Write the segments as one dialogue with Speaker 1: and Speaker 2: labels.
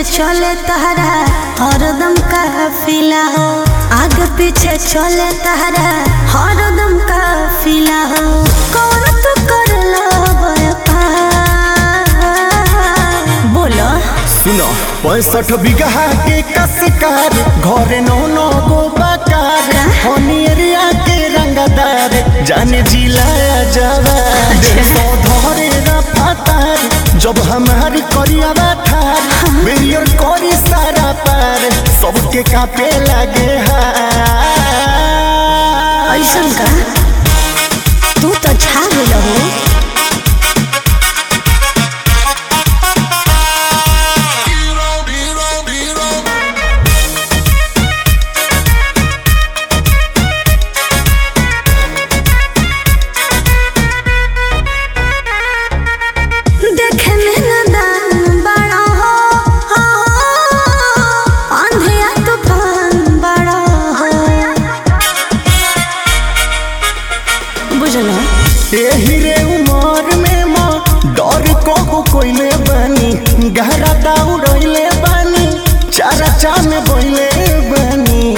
Speaker 1: चले तहरा हरदम काफिला हो आगे पीछे चले तहरा हरदम काफिला हो कौन तू करला व्यापार बोलो
Speaker 2: सुनो पैंसठ बीघा के कसकार घरे नौ नौ गो बकार हनियरिया के रंगदार जाने जिला जावा सौ धरे रफातार जब हमारी करियावा ठार मेरियर करी सारा पार सबके कापे लगे हार
Speaker 1: ऐसन का तू तो छा गेल हो देखे में नादान बड़ा हो अंधिया तूफान बड़ा हो बुझलो
Speaker 2: एही रे उमर में माँ डर को कोइले बानी गहरा दौड़ले बानी चारा चान बोइले बानी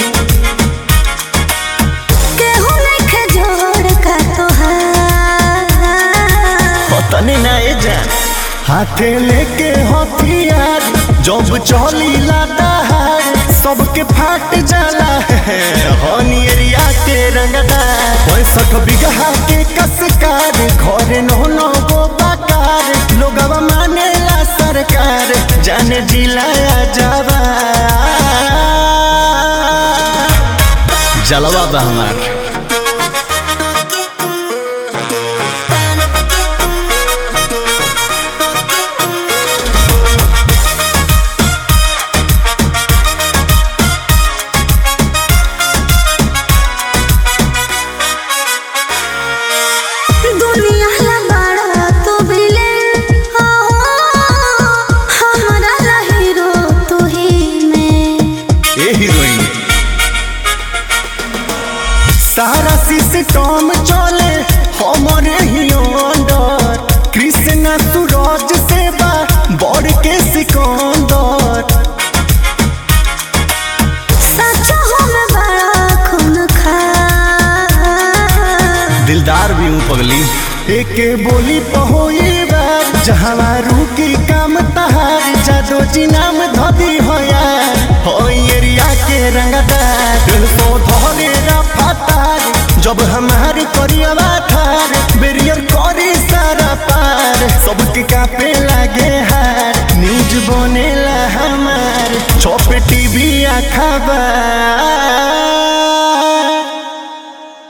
Speaker 1: केहू नइखे जोड़ का तोहार
Speaker 2: पतने ना ए जा हाथे लेके हथियार जब चली दहार सबके फाट जाला है हनियरिया के रंगदार पैंसठ बीघा के कसकार घरे नौ नौ गो बकार लोगवा मानेला सरकार जाने जिलाया जावा जलवा बा हमार
Speaker 1: दुनिया ला बड़ा तू बिले हो हमरा ला हीरो तू ही में
Speaker 2: ए हीरोइन सारा सिस्टम चले हमरे ही अंडर कृष्णा सूरज सेवा बड़ के सिकंदर
Speaker 1: सच हो में बड़ा खून खा
Speaker 2: दिलदार भी हूँ पगली एके बोली पहोई बार जहाँ रुकी काम तहार जादो जी नाम धदी हो यार हो एरिया के रंगदार दिल तो धरे रफातार जब हमारी करियवा ठार बेरियर करी सारा पार सबके कापे लागे हार न्यूज बनेला हमार छपे टीवी आ खबर